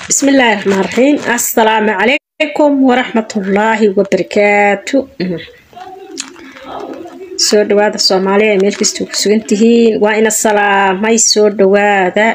بسم الله الرحمن الرحيم السلام عليكم ورحمة الله وبركاته soo dhawaada soomaaliya ee meel kasta ku sugan tihiin waa ina salaamay soo dhawaada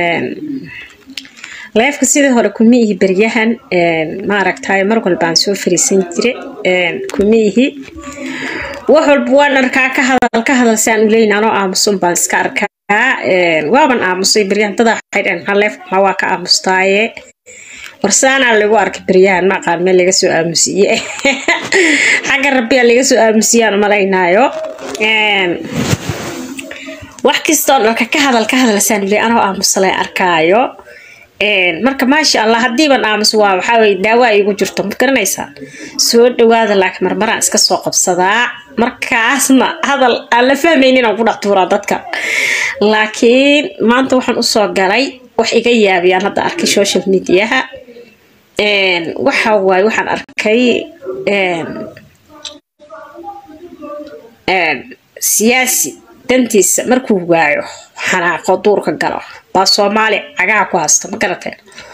leefka sidii hore kuma ihi beryahan maaragtay mar walbaan soo fariisan jire kuma ihi wax walba waan arkaa ka hadal ka hadal saan uleyn anoo aamusun baan iska arkaa waaban aamusay beryahan dadaa waxay dhaheen maxaa leef maxaa waa ka aamustaaye warsaanaa lagu arkay beryahan ma aqaan meel laga soo aamusiye xagga rabbiyaa laga soo aamusiyaan umalaynaayo wax kastoon dharka ka hadal ka hadalsaan ule anoo aamusalay arkaayo marka maasha allah haddiiban aamus waa waxaa weye daawo ay igu jirto ma garanaysaa soo dhawaada laakiin marmaraan iska soo qabsadaa markaasna hadal aan la fahmaynin aan ku dhex tuuraa dadka laakiin maanta waxaan usoo galay wax iga yaabiyaan hadda arkay social mediaha waxa waaye waxaan arkay siyaasi dantiisa markuu waayo xanaaqo duurka galo baa soomaali cagaha ku haysta ma garateen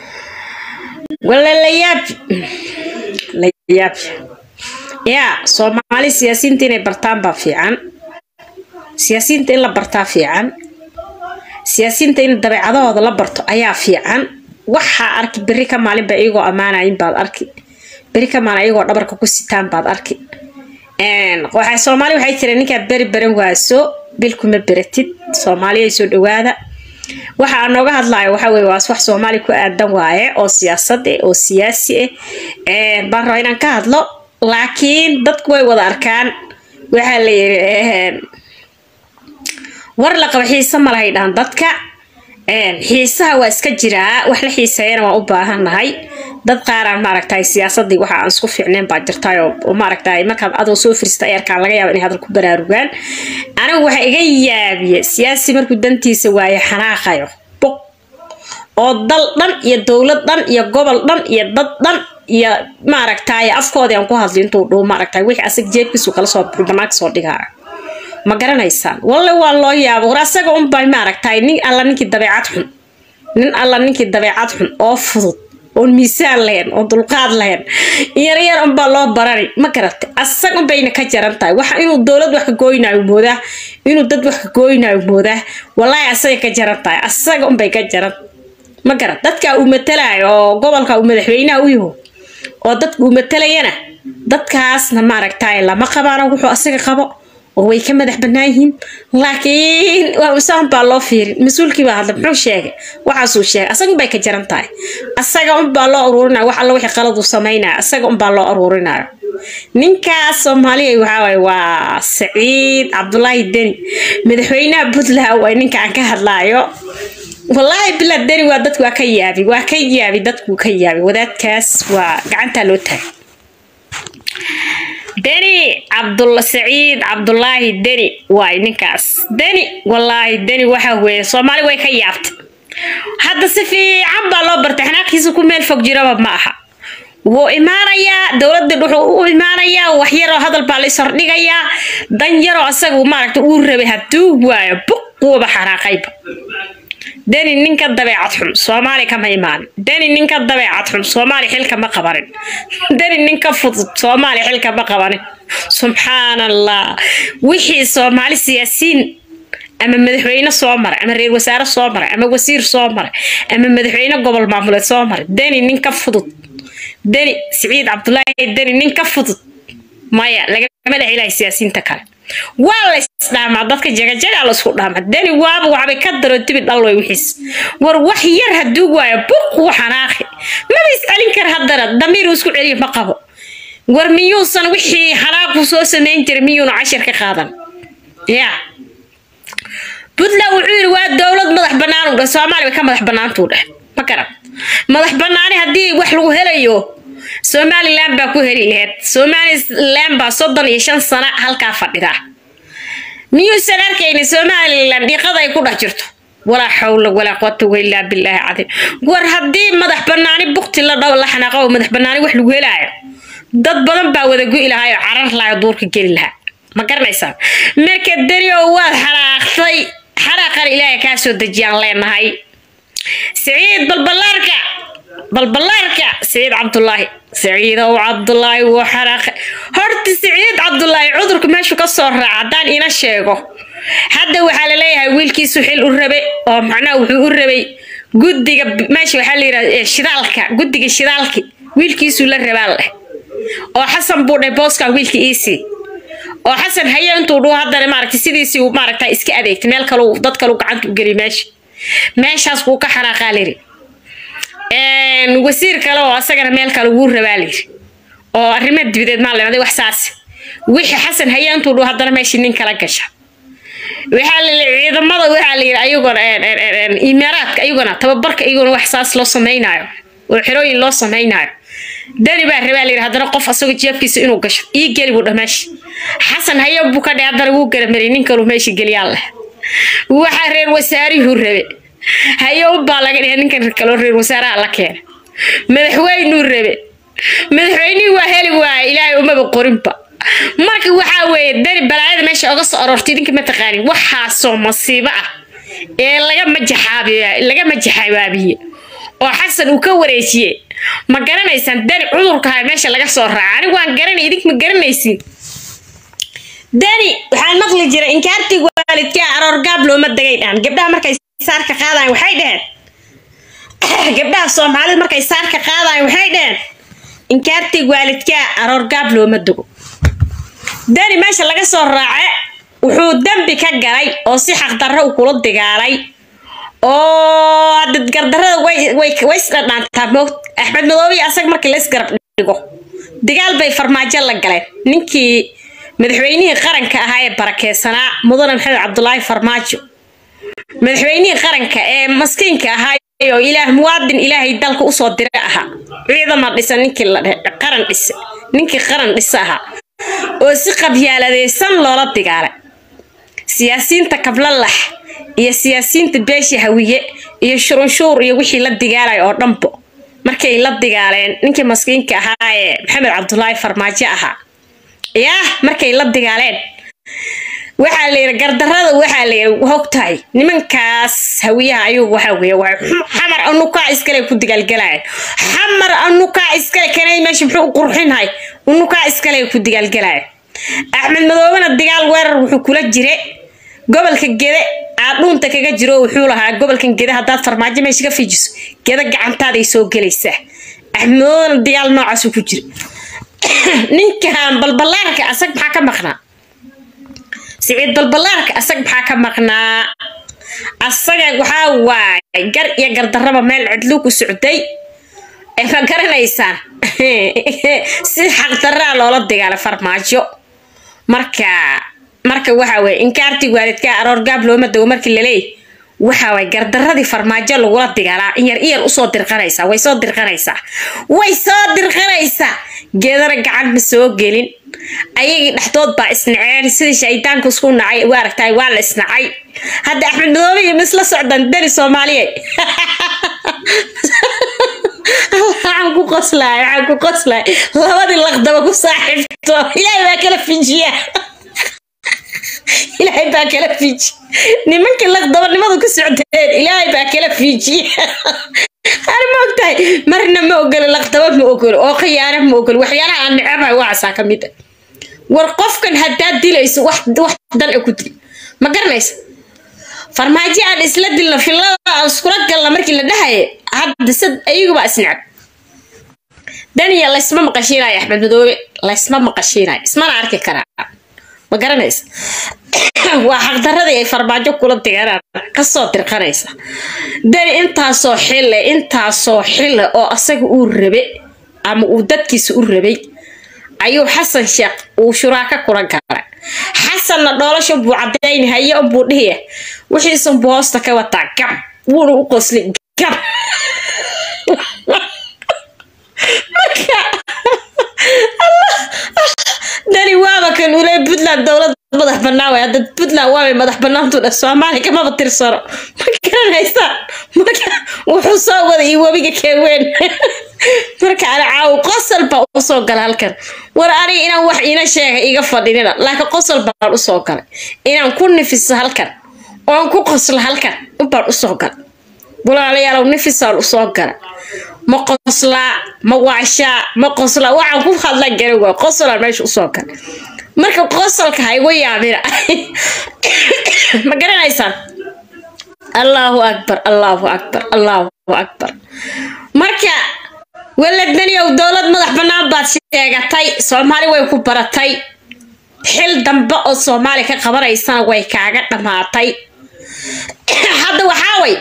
wala layaabi layaabi yaa soomaali siyaasiyiinta inay bartaan baa fiican siyaasiyiinta in la bartaa fiican siyaasiyiinta in dabeecadahooda la barto ayaa fiican waxaa arki beri ka maalinba iyagoo ammaanayin baad arki beri ka maalin iyagoo dhabarka ku sitaan baad arki waxay soomaali waxay jireen ninkaad beri baran waaso bil kuma beratid soomaaliya soo dhawaada waxa aan nooga hadlayo waxa weye waas wax soomaali ku aadan waaye oo siyaasad eh oo siyaasi ah baan rabaa inaan ka hadlo laakiin dadku way wada arkaan waxaa la yiri war la qaba xiise ma lahay dhahan dadka xiisaha waa iska jiraa wax la xiiseeyana waan u baahannahay dad qaaraan maaragtay siyaasadii waxa aan isku fiicneen baa jirtay oo maaragtay markaad adoo soo firista eerkaan laga yaaba inay hadal ku baraarugaan anigu waxa iga yaabiye siyaasi markuu dantiisa waaye xanaaqayo boq oo dal dhan iyo dowlad dhan iyo gobol dhan iyo dad dhan iyo maaragtay afkoodii aan ku hadli intuu dhuu maaragtay wixii asag jeebkiisu kala soo buxu banaanka soo dhigaayo ma garanaysaan walle waa loo yaabo war asaga unbay maaragtay nin alla ninkii dabeecad xun nin alla ninkii dabeecad xun oo fudud oon miisaan lahayn oo dulqaad lahayn yaryar unbaa loo barani ma garatay asaga unbayna ka jaran tahay waxa inuu dowlad wax ka gooynayo moodaa inuu dad wax ka gooynayo moodaa wallaahi asaga ka jaran tahay asaga unbay ka jaran ma garat dadka uu matalayo oo gobolka uu madaxweynaha u yaho oo dadka uu matalayana dadkaasna maaragtay lama qabaano wuxuu asaga qabo oo way ka madax bannaan yihiin laakiin waa usaan baa loo fiirin mas-uulkii baa hadla muxuu sheegay waxaasuu sheegay asaga unbay ka jaran tahay asaga unbaa loo aruurinayo wax alla wixii qalad uu samaynayo asaga unbaa loo aruurinayo ninkaas soomaaliya waxaa waaye waa saciid cabdulaahi deni madaxweynaha puntland way ninka aan ka hadlaayo wallaahi bila deni waa dadku waa ka yaabi waa ka yaabi dadku ka yaabi wadaadkaas waa gacantaa loo taagay deni cabdul saciid cabdulaahi deni waay ninkaas deni wallaahi deni waxa weeye soomaali way ka yaabtay hadda si fiican baa loo bartay xanaaqiisa ku meel fog jiraba ma aha wuu imaanayaa dowladda wuxuu u imaanayaa wax yaroo hadal baa la ishordhigayaa dan yaroo asaga maaragta uu rabay hadduu waayo buquuba xanaaqayba deni ninka dabeecad xun soomaali kama imaanin deni ninka dabeecad xun soomaali xilka ma qabanin deni ninka fudud soomaali xilka ma qabanin subxaan allah wixii soomaali siyaasiyiin ama madaxweyne soo maray ama reer wasaare soo maray ama wasiir soo maray ama madaxweyne gobol maamuleed soo maray deni ninka fudud deni siciid cabdulaahi deni ninka fudud maya lagama dhex ilahay siyaasiyiinta kale waa la isdhaamaa dadka jagajagaa la isku dhaamaa deni waaba waxbay ka daro dibi dhalway wixiis war wax yar hadduu waayo buquu xanaaqi maba iscelin kara haddana damiir uu isku celiyo ma qabo war miyuusan wixii xanaaqu soo samayn jiray miyuuna cashir ka qaadan ya puntland wuxuu yidhi waa dowlad madax bannaan u dheh soomaaliya ka madax bannaantuu dheh ma garan madax bannaani haddii wax lagu helayo somalilan baa ku heli laheyd somalilan baa soddon iyo shan sano halkaa fadhida miyuusan arkayni somalilan dhiiqada ay ku dhex jirto walaa xawla walaa quwata ilaa bilaahi cadiim war haddii madax banaani bukti la dhaw la xanaaqo oo madax banaani wax lagu helaayo dad badan baa wada go'i lahaa oo carar lahaa duurka geli lahaa ma garanaysaa marka dani oo waad xanaaqtay xanaaqan ilaahay kaa soo dejiyaan leenahay siciid balballaarka balbalaarka siciid cabdulaahi siciidow cabdulaahi wuu xanaaqay horta siciid cabdulaahi cudurka meeshu ka soo raaca haddaan ina sheego hadda waxaa la leeyahay wiilkiisu xil u rabe oo macnaha wuxuu u rabay guddiga meesha waxaa la yidhahda shidaalka guddiga shidaalki wiilkiisuu la rabaa leh oo xasan buu dhahay booskan wiilka iisii oo xasan haye intuu dhuu haddana maaragtay sidiisii uu maaragta iska adeegtay meel kale dad kale gacanta u geliy meesha meeshaas wuu ka xanaaqaa layidhi wasiir kale oo asagana meel kale wuu rabaa layidhi oo arrimo dibadeed maa leeday wax saas wixii xasan haye intuu dhuu haddana meeshii nin kala gasha waxaa la ciidamada waxaa la yidhi ayagona imaaraadka ayagona tababarka ayagona wax saas loo samaynayo oo xerooyin loo samaynayo dani baa rabaa la yidhi haddana qof asagoo jeebkiisa inuu gasho ii geli buu dhah meesha xasan haye buu ka dheh haddana wuu garamariyay nin kaluu meesha geliyaan leh waxaa reer wasaarihuu rabe haye unbaa laga dhihay ninkan kaloo reer wasaaraha la keena madaxweynuu rabe madaxweynihii waa heli waaya ilaahay umaba qorinba marka waxaa weeye dani balaayada meesha oga soo aroortay idinka ma taqaanin waxaasoo masiibo ah ee laga majaxaabiya laga majaxabaabiye oo xasan uu ka wareejiye ma garanaysaan dani cudurkaha meesha laga soo raaca anigu waan garanay idink ma garanaysin dani waxaan maqli jiray inkaartii waalidkaa aroor gaab looma dagay dhaan gabdhaha markay saarka qaadayan waxay dheheen gabdhaha soomaalida markay saarka qaadayan waxay dheheen inkaartii waalidkaa aroor gaab looma dago dani meesha laga soo raace wuxuu dembi ka galay oo si xaqdarro u kula digaalay oo hadda gardarrada way way way isdhadhaantaa moog axmed madoobiy asaga markii la isgarab dhigo dagaal bay farmaajo la galeen ninkii madaxweynihii qaranka ahaa ee barakeysanaa mudane maxamed cabdulaahi farmaajo madaxweynihii qaranka ee maskiinka ahaa oo ilaah muwaadin ilaahay dalka usoo dira ahaa ciidama dhisa ninkii la qaran dhisa ninkii qaran dhisa ahaa oo si qabyaaladeysan loola digaalay siyaasiyiinta kablalax iyo siyaasiyiinta beesha hawiye iyo shurunshuur iyo wixii la digaalay oo dhanbo markay la digaaleen ninkii maskiinka ahaa ee maxamed cabdulaahi farmaajo ahaa yaa markay la digaaleen waxaa la yidhi gardarrada waxaa la yidhi hogtahay nimankaas hawiyaha ayagu waxaa weeye waa xamar anukaa iskale ku digaalgalayan xamar anukaa iskale kanay meesha muxuu u qurxinhay unukaa iskale ku digaalgalayan axmed madoobena digaal weerar wuxuu kula jire gobolka gede aad dhuunta kaga jiro wuxuu lahaa gobolkan gede haddaad farmaajo meesha ka fiijiso geda gacantaaday soo gelaysaa axmed madoobena digaal noocaasuu ku jira ninkan balbalaarka asag maxaa ka maqnaa siciid balbalaarka asag maxaa ka maqnaa asaga waxaa waay gar iyo gardarraba meel cidluu ku socday ma garanaysaan si xaqdarraa loola dagaala farmaajo marka marka waxa weye inkaartii waalidkaa aroor gaab looma dago markii laleeyahy waxa waay gardaradii farmaajo lagula digaalaa in yar iyar usoo dirqanaysaa way soo dirqanaysaa way soo dirqanaysaa geedana gacan ma soo gelin ayagii dhexdood baa isnaceen sidii shaydaanku isku nacay waa aragtay waa la isnacay hadda axmed madoobe iyo misla socdaan dani soomaaliye waxaan ku qoslaay waxaan ku qoslaay labadii laqdaba ku saaxiibto ilaahay baa kala fijiya ilaahay baa kala fiiji nimankii laqdabanimadu ku socdeen ilaahay baa kala fiijiya ani ma ogtahay marna ma ogolo laqdaba ma ogolo oo khiyaano ma ogolo waxyaalaha aan necabahay waacasaa ka mid ah war qofkan haddaad dilayso wax wax dan a ku dil ma garanaysa farmaajo aan isla dilno fillada aan iskula galna markii la dhahaye hadda sad ayagubaa isnecab daniya laysma maqashiinayo axmed madoobe laysma maqashiinayo ismana arki karaa ma garanaysa waa xaqdaradii ay farmaajo kula diganaan kasoo dirqanaysa dani intaasoo xille intaasoo xille oo asaga uu rabe ama uu dadkiisa u rabay ayuu xasan sheekh uu shuraaka kula galay xasanna dhoolasha buu cadayni haye unbuu dhihiya wixiisunbuu hoosta ka wataa gab wuuna u qosli gab marka dani waaba kan ule puntland dowlad madax banaan way hadda puntland waabay madax banaantu dha soomaaliya kamaba tirsano ma garanaysaa marka wuxuu soo wada iyo webiga keeween marka ani caaw qosol baa usoo gala halkan war aniga inaan wax iina sheega iga fadhinina laakiin qosol baan usoo galay inaan ku nifiso halkan oon ku qoslo halkan ubaan usoo galay walaalayaalow nifisaan usoo gala ma qoslaa ma waashaa ma qoslaa waxaan ku hadlan garan waa qoslaan meesha usoo gala marka qosolka ha igu yaabina ma garanaysaan allahu akbar allahu akbar allahu akbar marka waladaniyow dowlad madax bannaan baad sheegatay soomaali way ku baratay xil dambe oo soomaali ka qabanaysana way kaaga dhammaatay hadda waxaa way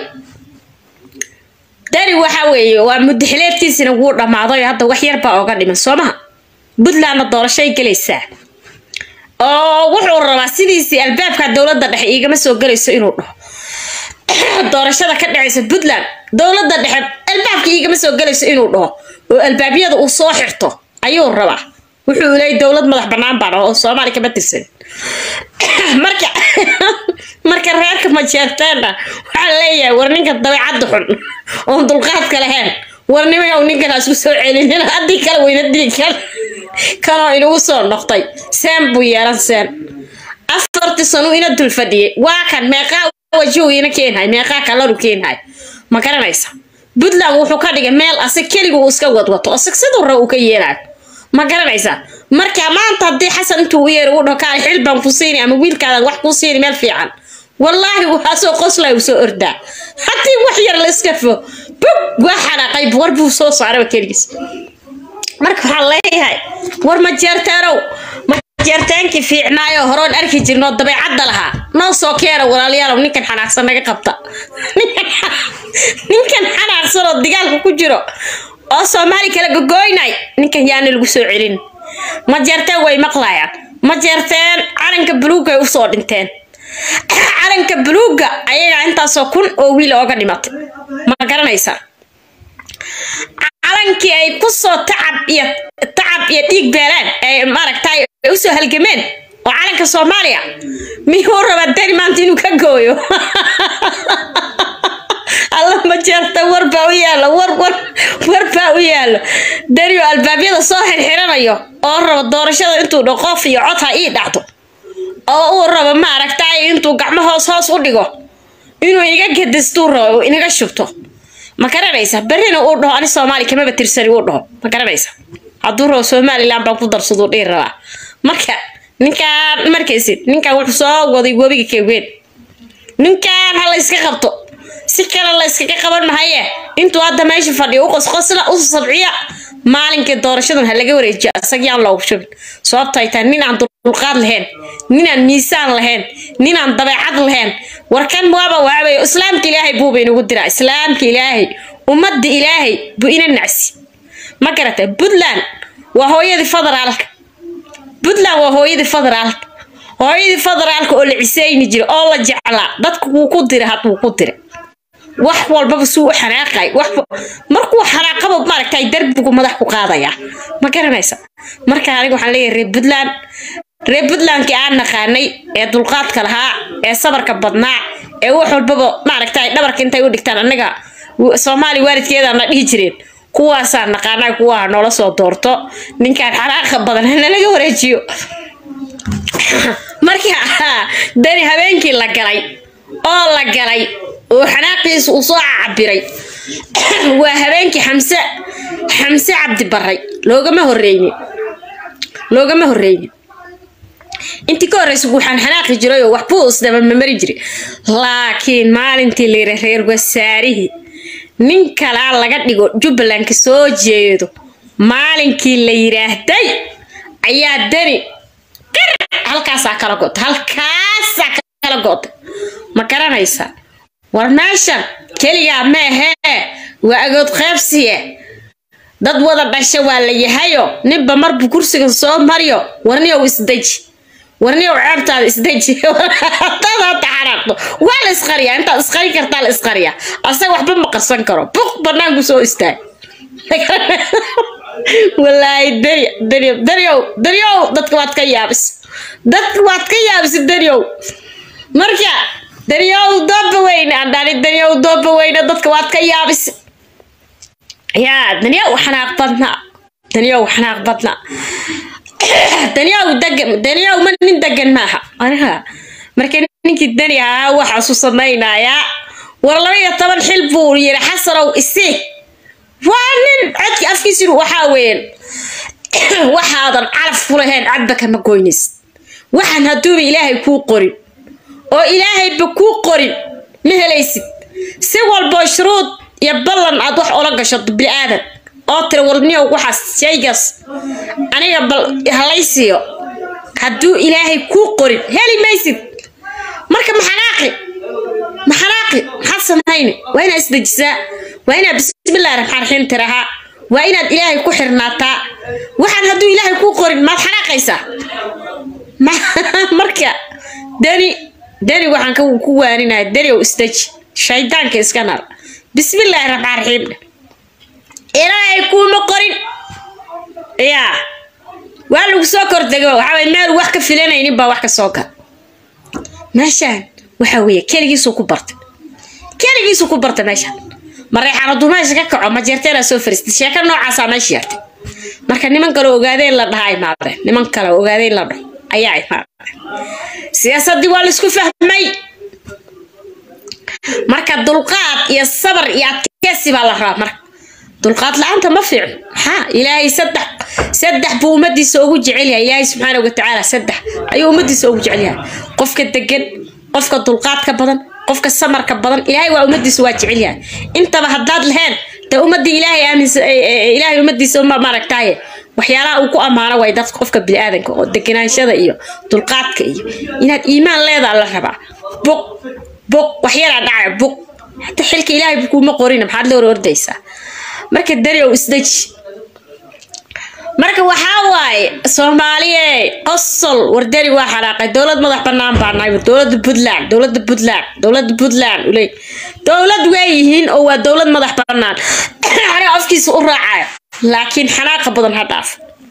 dani waxaa weeye waa mudaxileedkiisina wuu dhammaaday oo hadda wax yar baa oga dhiman soo maha puntlandna doorashay gelaysaa oo wuxuu rabaa sidiisii albaabka dowladda dhexe iigama soo gelayso inuu dhaho doorashada ka dhacaysa puntland dowladda dhexe albaabka iigama soo gelayso inuu dhaho oo albaabyada uu soo xirto ayuu rabaa wuxuu leeyay dowlad madax bannaan baan oo soomaali kama tirsan marka marka reerka majeerteena waxaa leeyahay war ninka dabeecadda xun oon dulqaadka lahayn war nimayow ninkan ha isku soo celinin haddii kale weynadii kale kanoo inagu soo noqtay seen buu yeelan seen afartii sano ina dul fadhiyay waa kan meeqaa wajihu ina keenhay meeqaa kalaru keenhay ma garanaysa puntland wuxuu ka dhigay meel asig keligu uu iska wadwato asig siduu rab uu ka yeelayo ma garanaysaa marka maanta haddii xasan intuu u yeero uu dhaho kaale xil baan ku siini ama wiilkaadan wax kuu siini meel fiican wallaahi waxaasoo qoslay uu soo ordaa haddii wax yar la iska fo bug waa xanaaqay war buu soo saaraba keligiis marka waxaan leeyahay war ma jeerteenow ma jeerteenkii fiicnaayo horoon arki jirnoo dabeecadda lahaa noo soo keena walaalayaalow ninkan xanaaqsan naga qabta ninkan xanaaqsan oo digaalka ku jiro oo soomaali kala gogoynay ninkan yaana lagu soo celin ma jeerteen way maqlayaan ma jeerteen calanka buluugay usoo dhinteen calanka buluugga ayagaa intaasoo kun oo wiil ooga dhimatay ma garanaysaa calankii ay kusoo tacab iyo tacab iyo dhiig beelaan ee maaragtay ay usoo halgameen oo calanka soomaaliya miyuu rabaa dani maanta inuu ka gooyo alla ma jeerta war baa u yaalo war war war baa u yaalo daniyo albaabyada soo xirxiranayo oo raba doorashada intuu dho qof iyo cod ha ii dhacdo oo uu rabo maaragtay intuu gacmo hoos hoos u dhigo inuu iga gadistuu rabo inaga shubto ma garanaysa berrina uu dhaho ani soomaali kamaba tirsani uu dhaho ma garanaysa hadduu rabo somalilan baan ku darsaduu dhihi rabaa marka ninkaan markaysid ninkaan wuxuu soo waday webiga keeween ninkaan ha la iska qabto si kale la iskaga qaban mahaye intuu hadda meesha fadhiyo u qosqosla u sabciya maalinkii doorashadan ha laga wareejiyo isagyaan loogu shubin sababto ay tahay nin aan dulqaad lahayn nin aan miisaan lahayn nin aan dabeecad lahayn warkan waaba waabayo islaamka ilaahay buuba inagu diraa islaamka ilaahay ummadda ilaahay buu ina nacsi ma garatay puntland waa hooyadii federaalka puntland waa hooyadii federaalka hooyadii federaalka oo la ciseyni jiray oo la jeclaa dadku wuu ku diray hadduu ku diray wax walbaba suu u xanaaqay wax markuu xanaaqaba maaragtay darbigu madax ku qaadaya ma garanaysa marka aniga waxaan leeyahay reer puntland reer puntlandkii aan naqaanay ee dulqaadka lahaa ee sabarka badnaa ee wax walbaba maaragtay dhabarka intay u dhigtaan annaga soomaali waalidkeedaana dhihi jireen kuwaasaan naqaanaa kuwaha noola soo doorto ninkaan xanaaqa badan hanalaga wareejiyo marka dani habeenkii la galay oo la galay oo xanaaqiisa uu soo cabiray waa habeenkii xamse xamse cabdi baray loogama horeynin loogama horeynin intii ka horreysa waxaan xanaaqi jiray oo waxbuu isdabamamari jiray laakiin maalintii la yidhi reer wasaarihii nin kalaa laga dhigo jubbaland ka soo jeedo maalinkii la yidhaahday ayaa dani qir halkaasaa kala go'tay halkaasaa kala go'tay ma garanaysaa war meeshan keligaa meehee waa agood qaybsiye dad wada dhasha waa la yahayo ninba marbu kursiga soo mariyo warniyow isdeji warniyow ceebtaada isdeji hadaad hata xanaaqdo waa la isqariyaa intaad isqari kartaa la isqariyaa asaga waxba ma qarsan karo buq banaanku soo istaag walaahi dani dani daniow daniow dadka waad ka yaabis dadka waad ka yaabis daniow marka daniow dooba weyne aan dhani daniow dooba weyne dadka waad ka yaabis yaa daniow xanaaq badna daniow xanaaq badna daniow degan daniow ma nin degan maaha aniga marka ninkii dani ahaa waxaasu samaynayaa war laba iyo toban xil buu yiri xasanow isii waa nin codki afkiisinu waxaa weeyaan waxaadan calaf ku lahayn cadba kama goynaysid waxaan hadduuba ilaahay kuu qorin oo ilaahayba kuu qorin ma helaysid si walboo shuruud iyo ballan aad wax ola gasho bini-aadan oo tira walniyow waxaas shaygaas aniga bal halaysiiyo hadduu ilaahay kuu qorin heli maysid marka maxanaaqi maxanaaqi maxaad samayni waa inaad isdejisaa waa inaad bismillahi raxmaan raxiim tirahaa waa inaad ilaahay ku xirnaataa waxaan hadduu ilaahay kuu qorin maad xanaaqaysaa marka dani dani waxaan ku waaninaya daniow isdeji shaydaanka iska nar bismillaahi raxmaan raxiim ilaahay kuuma qorin yaa waa lagu soo kordego waxaa meel wax ka filanaynin baa wax ka soo gal meeshaan waxa weeye keligiisuu ku bartay keligiisuu ku bartay meeshaan mareexaan hadduu meesha ka kaco ma jeerteena soo fariistay sheeko noocaasaa meesha yeertay marka niman kale ogaadeen la dhaha imaadeen niman kale ogaadeen la dhaho ayaa imaadeen siyaasaddii waa laisku fahmay marka dulqaad iyo sabar iyo adkeysi baa la rabaa marka dulqaad la-aanta ma fiicno maxaa ilaahay saddex saddex buu ummadiisa ugu jecel yahay ilaahay subxaana watacaala saddex ayuu ummadiisa ugu jecel yahay qofka degan qofka dulqaadka badan qofka samarka badan ilaahay waa ummadiisa waa jecel yahay intaba haddaad lahayn dee ummadii ilaahay aaminsa ilaahay ummadiisa uma maaragtaaye waxyaalaha uu ku ammaano way dadka qofka biniaadanka oo deganaanshada iyo dulqaadka iyo inaad iimaan leedaa la rabaa buq buq waxyaraa dhacaya buq hata xilka ilaahay kuuma qorina maxaad la hor ordaysaa marka dariow isdeji marka waxaa waaye soomaaliye qosol wardari waa xanaaqay dowlad madax banaan baa nahay dowlada puntland dowlada puntland dowlada puntland uley dowlad way yihiin oo waa dowlad madax banaan aniga afkiisa u raacayo laakiin xanaaqa badan ha dhaaf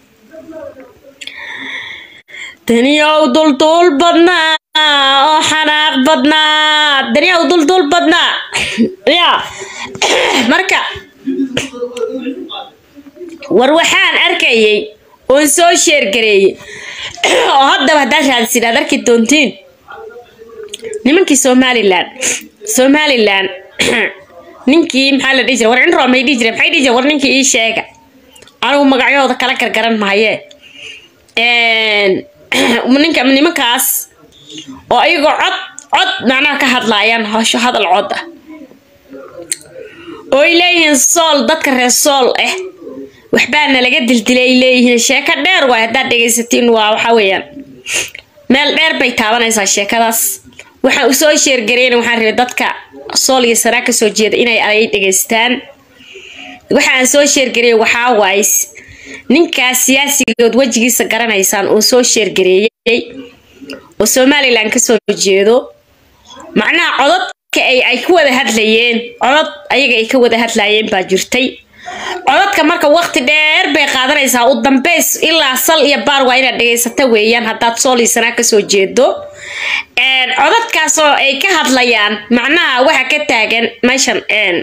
daniyow dulduul badnaa oo xanaaq badnaa daniyow dulduul badnaa ya marka war waxaan arkayay oon soo sheergareeyey oo haddaba haddaad raadsin aad arki doontiin nimankii somalilan somalilan ninkii maxaa la dhihi jira war cinro may dhihi jire maxay dhihi jire war ninkii ii sheega anigu magacyahooda kala gargaran mahayee ninka nimankaas oo ayagoo cod cod macnaha ka hadlaayaan hosho hadal cod ah oo ay leeyihiin sool dadka reer sool ah waxbaana laga dildilay ay leeyihiin sheeko dheer waay haddaad dhegaysatiin waa waxa weeyaan meel dheer bay taabanaysaa sheekadaas waxaan usoo sheergareyna waxaan rabay dadka sool iyo saraa kasoo jeeda inay ay dhegaystaan waxaan soo sheergareeyay waxaa waaye ninkaas siyaasigood wejigiisa garanaysaan oo soo sheergareeyey oo somalilan kasoo jeedo macnaha cododka ay ay ku wada hadlayeen codod ayaga ay ka wada hadlayeen baa jirtay codadka marka waqti dheer bay qaadanaysaa u dambeys ilaa sal iyo baar waa inaad dhegaysata weeyaan haddaad sooliisanaa kasoo jeedo codadkaasoo ay ka hadlayaan macnaha waxa ka taagan meeshan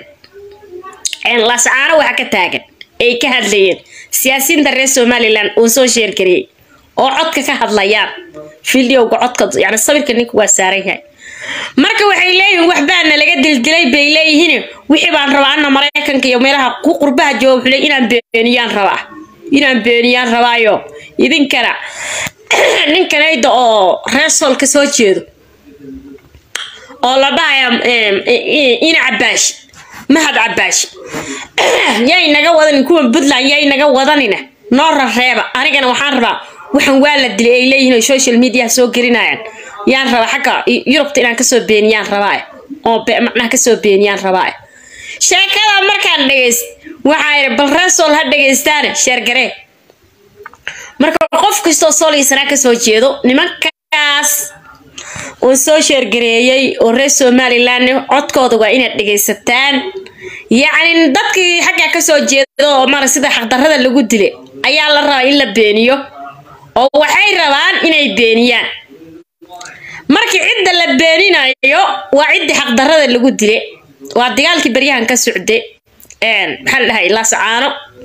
lascaano waxa ka taagan ay ka hadlayeen siyaasiyiinta reer somalilan uu soo sheergariyey oo codka ka hadlayaan fideoga codka yani sawirka ninka waa saaran yahay marka waxay leeyihiin waxbaana laga dildilay bay leeyihiin wixii baan rabaa ana maraykanka iyo meelaha ku qurbaha jooga xulay inaan beeniyaan rabaa inaan beeniyaan rabaayo idinkana ninkanayda oo reesool ka soo jeedo oo la dhahaya ina cabaashi mahad cabaashi yay naga wadanin kuwan puntland yay naga wadanina noo rareeba anigana waxaan rabaa waxaan waa la dilay ay leeyihiin oo social media soo gelinayaan yaan rabaa xagga yurubta inaan kasoo beeniyaan rabaa oo macnaha kasoo beeniyaan rabaa sheekada markaan dhegayst waxaa yidhi bal reesool ha dhegaystaane sheergaree marka qof kastoo sooliisanaa kasoo jeedo nimankaas oo soo sheergareeyey oo reer somalilan codkooda waa inaad dhegaysataan yacni dadkii xagga kasoo jeeda oo mara sida xaqdarrada lagu dilay ayaa la rabaa in la beeniyo oo waxay rabaan inay beeniyaan markii cidda la beeninayo waa ciddii xaqdarrada lagu dilay waa dagaalkii baryahan ka socday maxaa la dhahay laasacaano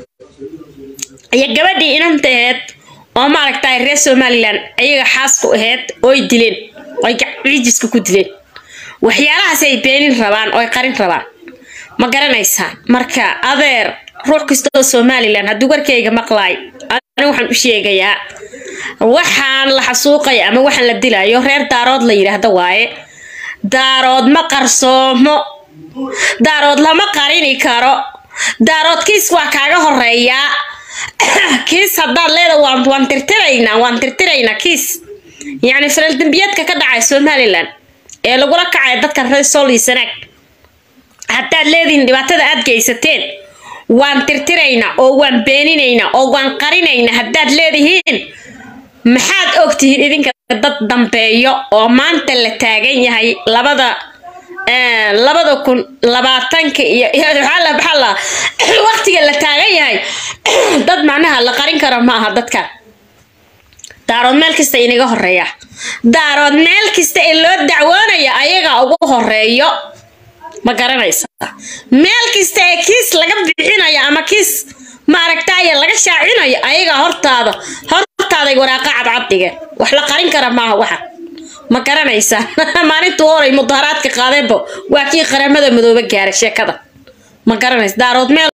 iyo gabadhii inanta aheyd oo maaragtay reer somalilan ayaga xaasku aheyd ooy dileen oy ciijiska ku dileen waxyaalahaas ay beenin rabaan oo ay qarin rabaan ma garanaysaan marka adeer ruux kasta oo somalilan hadduu warkayga maqlaay ani waxaan u sheegayaa waxaan la xasuuqaya ama waxaan la dilayo reer daarood la yidhaahdo waaye daarood ma qarsoomo daarood lama qarini karo daarood kiis waa kaaga horeeyaa kiis haddaad leeda waan waan tirtiraynaa waan tirtiraynaa kiis yacni falal dembiyeedka ka dhacay somalilan ee lagula kacaya dadka reer sool iyo sanaag haddaad leedihiin dhibaatada aad geysateen waan tirtiraynaa oo waan beeninaynaa oo waan qarinaynaa haddaad leedihiin maxaad ogtihiin idinka dad dambeeyo oo maanta la taagan yahay labada labada kun labaatanka iyo maxaa waqtiga la taagan yahay dad macnaha la qarin karo ma aha dadkan daarood meel kasta inaga horeeya daarood meel kasta ee loo dacwoonaya ayagaa ugu horeeyo ma garanaysa meel kasta ee kiis laga bixinayo ama kiis ma aragtaaye laga shaacinayo ayagaa hortaada hortaaday waraaqa cadcad dhigeen wax la qarin kara maaha waxa ma garanaysaa maalintuu horay mudaharaadka qaadeenba waa kii qaramada madoobe gaaray sheekada ma garanaysa daarood meel